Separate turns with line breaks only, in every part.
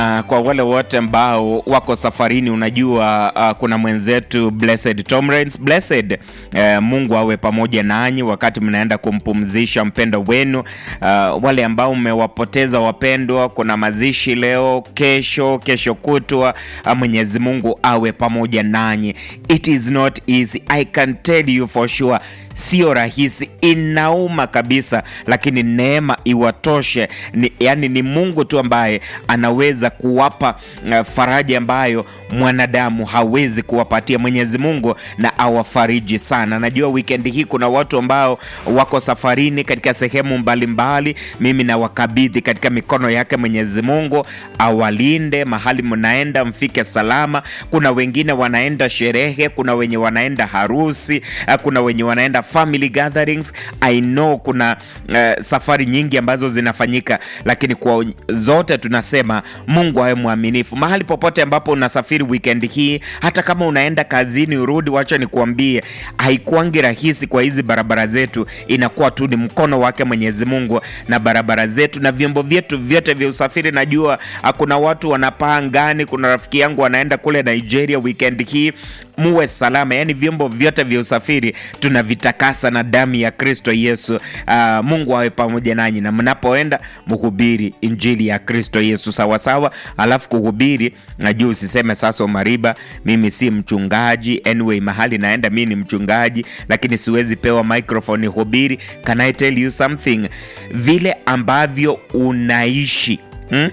na kwa wale wote ambao wako safarini, unajua uh, kuna mwenzetu Blessed Tomrens. Blessed uh, Mungu awe pamoja nanyi wakati mnaenda kumpumzisha mpendo wenu. Uh, wale ambao mmewapoteza wapendwa, kuna mazishi leo, kesho, kesho kutwa. Uh, Mwenyezi Mungu awe pamoja nanyi. It is not easy, I can tell you for sure. Sio rahisi, inauma kabisa, lakini neema iwatoshe. Ni, yani ni Mungu tu ambaye anaweza kuwapa uh, faraja ambayo mwanadamu hawezi kuwapatia. Mwenyezi Mungu na awafariji sana. Najua weekend hii kuna watu ambao wako safarini katika sehemu mbalimbali. Mimi nawakabidhi katika mikono yake Mwenyezi Mungu, awalinde mahali mnaenda, mfike salama. Kuna wengine wanaenda sherehe, kuna wenye wanaenda harusi, uh, kuna wenye wanaenda family gatherings. I know kuna uh, safari nyingi ambazo zinafanyika, lakini kwa zote tunasema Mungu awe mwaminifu mahali popote ambapo unasafiri weekend hii, hata kama unaenda kazini urudi, wacha nikuambie, haikuangi rahisi kwa hizi barabara zetu, inakuwa tu ni mkono wake Mwenyezi Mungu na barabara zetu na vyombo vyetu vyote vya usafiri. Najua kuna watu wanapaa angani, kuna rafiki yangu anaenda kule Nigeria weekend hii muwe salama. Yani vyombo vyote vya usafiri tunavitakasa na damu ya Kristo Yesu. Uh, Mungu awe pamoja nanyi, na mnapoenda mhubiri injili ya Kristo Yesu sawasawa. Alafu kuhubiri, najua usiseme sasa, Mariba, mimi si mchungaji. Anyway, mahali naenda mimi ni mchungaji, lakini siwezi pewa microphone hubiri. Can I tell you something? Vile ambavyo unaishi hmm?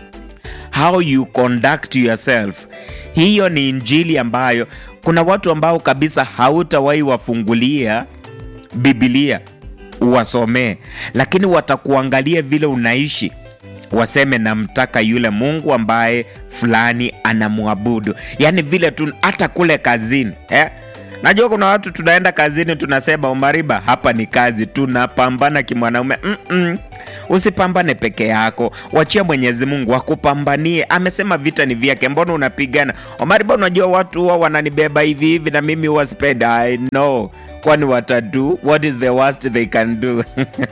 How you conduct yourself, hiyo ni injili ambayo kuna watu ambao kabisa hautawahi wafungulia Biblia uwasomee, lakini watakuangalia vile unaishi, waseme namtaka yule Mungu ambaye fulani anamwabudu. Yaani vile tu, hata kule kazini eh? Najua kuna watu tunaenda kazini tunasema, Omariba, hapa ni kazi, tunapambana kimwanaume. mm -mm. Usipambane peke yako, wachia Mwenyezi Mungu akupambanie. Amesema vita ni vyake, mbona unapigana? Omariba, unajua watu huwa wananibeba hivi hivi na mimi huwa sipendi. I know kwani watadu what is the worst they can do?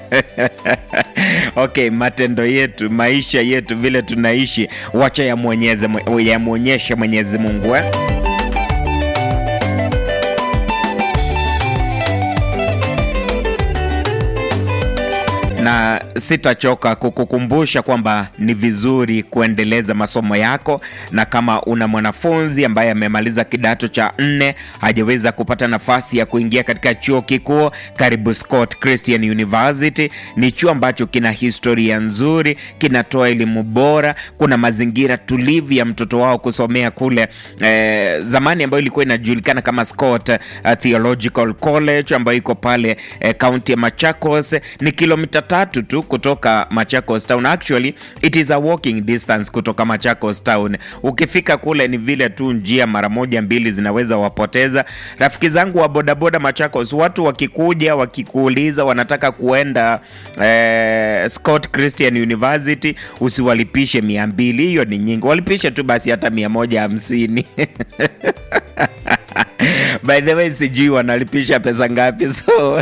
Okay, matendo yetu, maisha yetu, vile tunaishi, wacha yamwonyeshe Mwenyezi Mungu eh? na sitachoka kukukumbusha kwamba ni vizuri kuendeleza masomo yako, na kama una mwanafunzi ambaye amemaliza kidato cha nne hajaweza kupata nafasi ya kuingia katika chuo kikuu, karibu Scott Christian University. Ni chuo ambacho kina historia nzuri, kinatoa elimu bora, kuna mazingira tulivu ya mtoto wao kusomea kule eh, zamani ambayo ilikuwa inajulikana kama Scott uh, Theological College ambayo iko pale kaunti eh, ya Machakos. Ni kilomita tatu tu kutoka Machakos Town. Actually it is a walking distance kutoka Machakos Town. Ukifika kule ni vile tu njia mara moja mbili zinaweza wapoteza. Rafiki zangu wa bodaboda Machakos, watu wakikuja wakikuuliza wanataka kuenda eh, Scott Christian University, usiwalipishe mia mbili, hiyo ni nyingi, walipishe tu basi hata mia moja hamsini By the way sijui wanalipisha pesa ngapi, so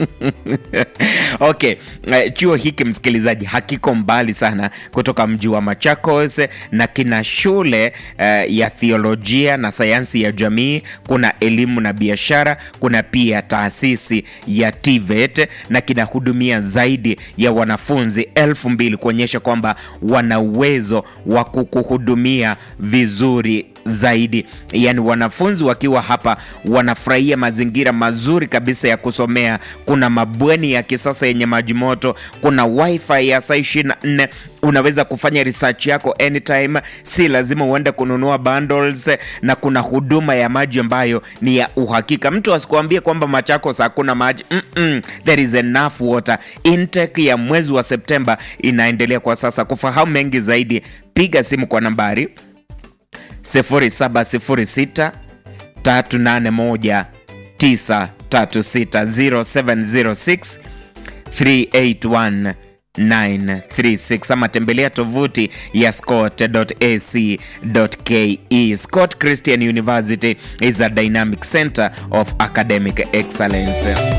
okay. Chuo hiki msikilizaji, hakiko mbali sana kutoka mji wa Machakos na kina shule uh, ya theolojia na sayansi ya jamii, kuna elimu na biashara, kuna pia taasisi ya TVET na kinahudumia zaidi ya wanafunzi elfu mbili kuonyesha kwamba wana uwezo wa kukuhudumia vizuri zaidi. Yani wanafunzi wakiwa hapa wanafurahia mazingira mazuri kabisa ya kusomea. Kuna mabweni ya kisasa yenye maji moto, kuna wifi ya saa 24 unaweza kufanya research yako anytime, si lazima uende kununua bundles, na kuna huduma ya maji ambayo ni ya uhakika. Mtu asikuambie kwamba Machakos hakuna maji mm -mm, there is enough water. Intake ya mwezi wa Septemba inaendelea kwa sasa. Kufahamu mengi zaidi, piga simu kwa nambari 0706 381 936 0706 381 936 ama tembelea tovuti ya scott.ac.ke. Scott Christian University is a dynamic center of academic excellence.